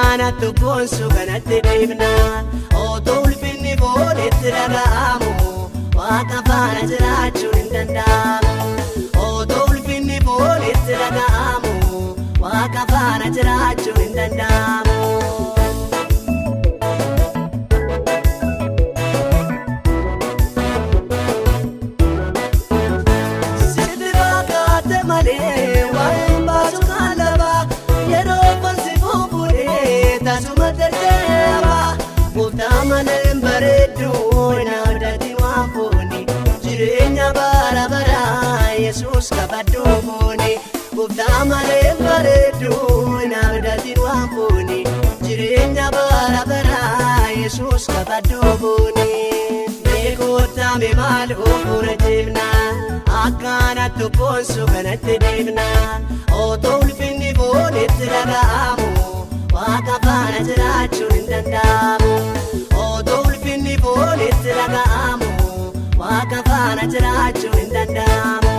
akkanatti boonsu kanatti deemna otoo ulfinni foonitti dhaga'amu waaqa faana jiraachuun hin danda'amu otoo ulfinni foonitti dhaga'amu waaqa faana jiraachuun hin danda'amu. Sitti fakkaate malee waan baasu kan laba yeroo fansi fufuudhee tasuma deddeeba gooftaa malee bareedu naafdatti waan fooni jireenya bara bara yesus kabaddu fooni gooftaa malee bareedu naafdatti waan fooni jireenya bara bara yesus kabaddu fooni. Beekotame maal ofuura deemna akkanatti boonsu kanatti deemna otoo ulfinni foonitti dhaga'amu waaqa faana jiraachuun hin danda'amu otoo ulfinni foonitti dhaga'amu waaqa faana jiraachuun hin danda'amu.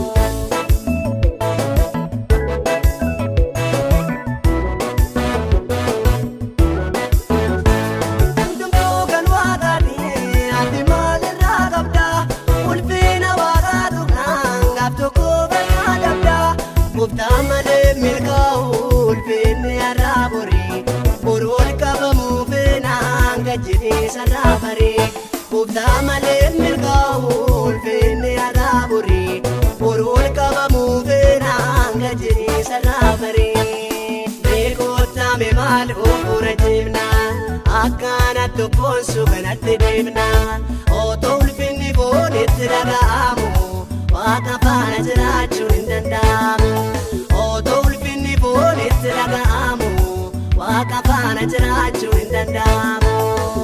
Hundumtuu kan waaqaati ati maalirraa qabda ulfina waaqaatu kan gaaf tokko bal'aa dabda gooftaa malee milkaa'u ulfinni har'aa borii boroon qabamuu feenaan gajjitee sarraa barii gooftaa malee milkaa'u ulfinni har'aa borii boroon qabamuu feenaan gajjitee sarraa barii. Beekotame maal ofuura deemna akkanatti boonsu kanatti deemna otoo ulfinni foonitti dhaga'amu waaqa faana jiraachuun hin danda'amu otoo ulfinni foonitti dhaga'amu waaqa faana jiraachuun hin danda'amu.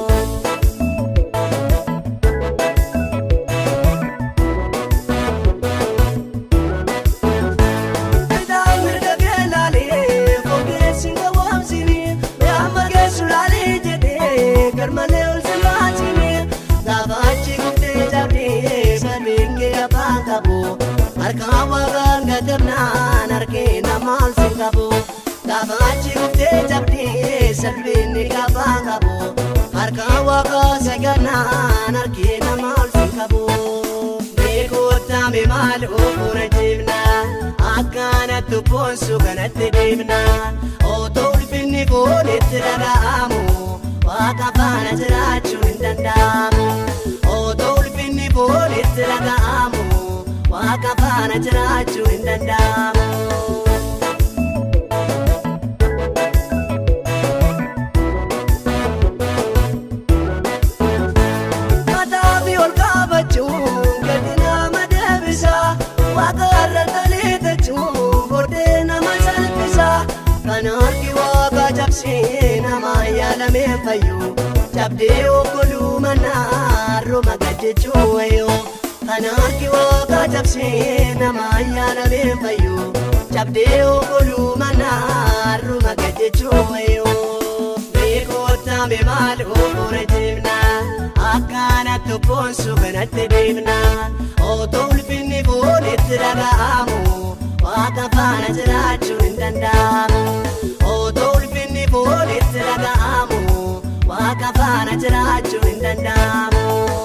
Midhaan mirga keelaalee fogeessi hin gowwoomsini Yaamma geessu laalee jedhee garmalee ol si baasini Gaafa achi guftee cabdee sarbiin kee afaan qabu Harkaan waaqaan gatamnaan harkee nama ol si qabu Gaafa achi guftee cabdee sarbiin kee afaan qabu Harkaan waaqaa sagannaan harkee nama ol si qabu Beekotame maal ofuura deemna akkanatti boonsu kanatti deemna otoo ulfinni foonitti dhaga'amu waaqa faana jiraachuun hin danda'amu otoo ulfinni foonitti dhaga'amu waaqa faana jiraachuun hin danda'amu. Mataa fi ol qaabachuun gadi nama deebisa waaqa irra taliitachuun booddee nama salphisa kan harki waaqa cabsee nama yaalamee fayyu cabdee okkoluu manaa roma gajjechuu wayyo kan harki waaqa cabsee nama yaalamee fayyu cabdee okkoluu manaa roma gajjechuu wayyo. Beekotame maal ofuura deemna akkanatti boonsu kanatti deemna otoo ulfinni foonitti dhaga'amu waaqa faana jiraachuun hin danda'amu otoo ulfinni foonitti dhaga'amu waaqa faana jiraachuun hin danda'amu.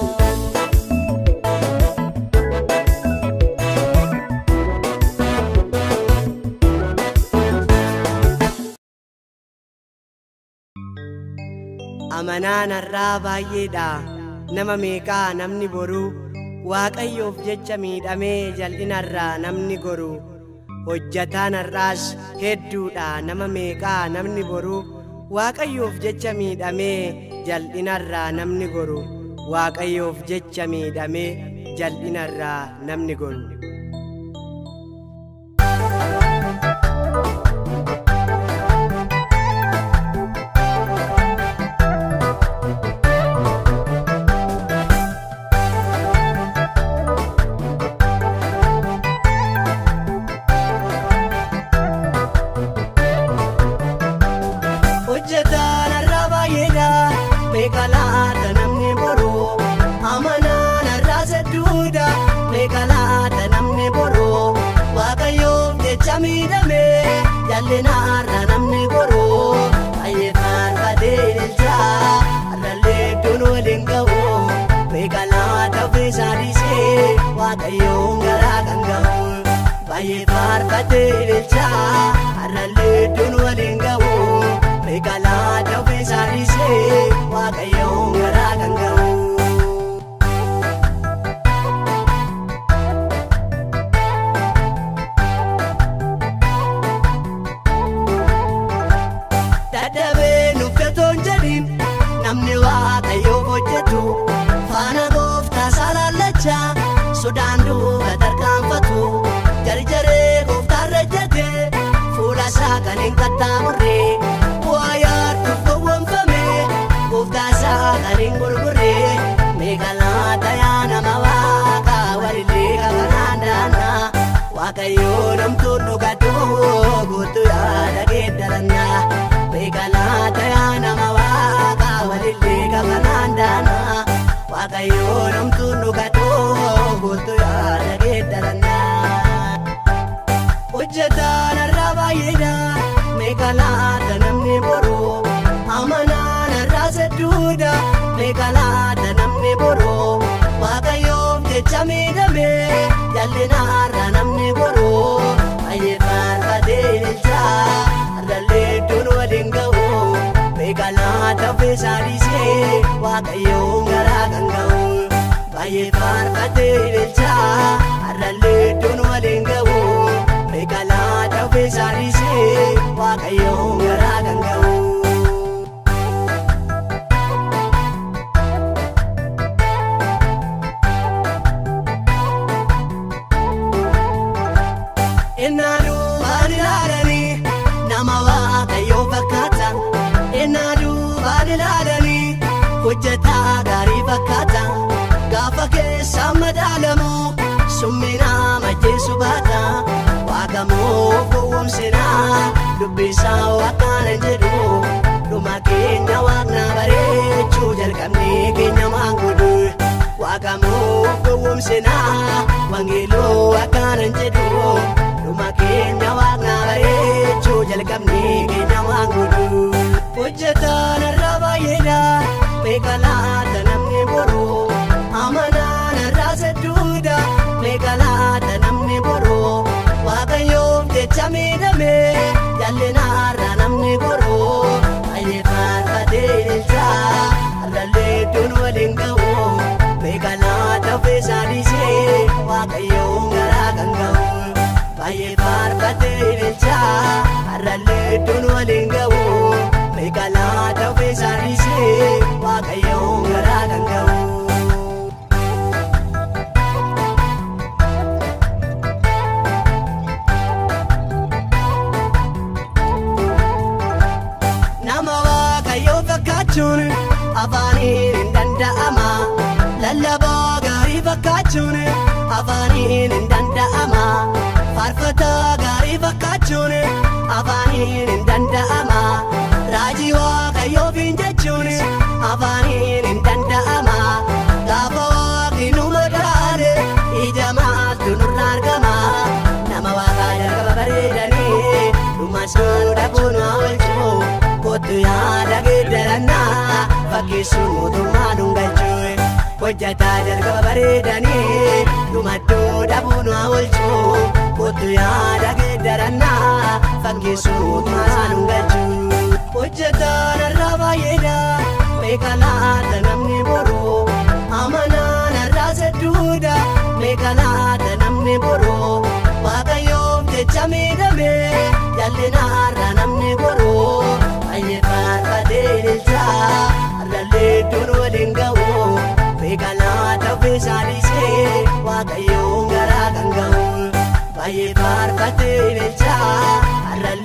Amanaan har'aa baay'eedha nama meeqaa namni boruu waaqayyoof jecha miidhamee jal'inarraa namni goruu hojjataan har'aas hedduudha nama meeqaa namni boruu waaqayyoof jecha miidhamee jal'inarraa namni goruu waaqayyoof jecha miidhamee jal'inarraa namni goruu. hojjetaan har'aa baay'eedha meeqalaata namni boruu amanaan har'aa sedduudha meeqalaata namni boruu waaqayyoof jecha miidhame jal'ina har'a namni goruu baay'ee waaqayyoon garaa kan ga'u baay'ee faarfatee ililcha har'allee iddoon waliin ga'u meeqalaa ta'uu isaaniisee waaqayyoon garaa kan ga'u. dadhabee nuffetoon jedhin namni waaqayyoof hojjetu faana gooftaa saalallacha sodaan duuba tarkaanfatu jarjaree gooftaarra jete fuula isaa kan hin qaxxaamurre bu'aa yaadduuf gowwoomfame gooftaa isaa kan hin gurgurre meeqalaa tayaa nama waaqa walillee kafanaan daannaa waaqayyoo namtuun dhugatu guutuu yaada geeddarannaa meeqalaa tayaa nama waaqa walillee kafanaan daannaa waaqayyoo namtuun dhugatu guutuu yaada geeddarannaa hojjetaan irraa baay'eedha meeqalaata namni boroo amanaan irraa sedduudha meeqalaata namni boroo waaqayyoof jecha miidhame jal'inaarra namni boroo baay'ee faarfatee ililcha har'allee iddoon waliin ga'u meeqalaata ofiisaa dhiisee waaqayyoon garaa kan ga'u baay'ee faarfatee ililcha har'allee iddoon waliin ga'u meeqalaata ofiisaa dhiisee waaqayyoon garaa kan ga'u. Ennaaduu waan ilaalanii nama waaqayyoo fakkaata. Ennaaduu waan ilaalanii hojjetaa gaarii fakkaata. Gaafa keessa madaalamu summinaa majjeessu baata. Waaqamoo gowwoomsinaa dubbisaa waaqaan jedhu. Dhuma keenya waaqna bareechuu jalqabnee keenya maangudu. Waaqamoo gowwoomsinaa wangeeloo waaqaan jedhu. Dhuma keenya waaqna bareechuu jalqabnee keenya maangudu. Hojjetaan irraa baay'eedha meeqalaata namni boroo. Amanaan irraa sedduudha meeqalaata namni boroo. Waaqayyoof jecha miidhame jal'inaarra namni boroo. Baay'ee faarfatee ililcha har'allee iddoon waliin ga'u. Meeqalaata ofiisaa dhiisee waaqayyoon garaa kan ga'u. Baay'ee faarfatee ililcha har'allee iddoon waliin ga'u. Meeqalaata ofiisaa dhiisee waaqayyoon garaa kan ga'u. Nama waaqayyoo fakkaachuun afaaniin hin danda'ama. Lallabaa gaarii fakkaachuun afaaniin hin danda'ama. Faarfataa gaarii fakkaachuun afaaniin hin danda'ama. Raajii waaqayyoofiin jechuun afaaniin hin danda'ama. Gaafa waaqni nu madaale ija maaltu nurra argama. Nama waaqaa jalqaba bareedanii dhuma isaan dhabuun haa oolchuu. Kootu yaada geeddarannaa fakkeessuun mootummaa dhungalchuu. Hojjataa jalqaba bareedanii dhumaddoo dhabuun haa oolchuu. Kootu yaada geeddarannaa fakkeessuun mootummaa dhungalchuu. Hojjataan irraa baay'eedha meeqalaata namni boroo. Amanaan irraa sedduudha meeqalaata namni boroo. Waaqayyoof jecha miidhame jal'inaarra namni boroo. Baay'ee faarfatee ililcha har'allee iddoon waliin ga'u. Meeqalaata ofiisaa dhiisee waaqayyoon garaa kan ga'u. Baay'ee faarfatee ililcha har'allee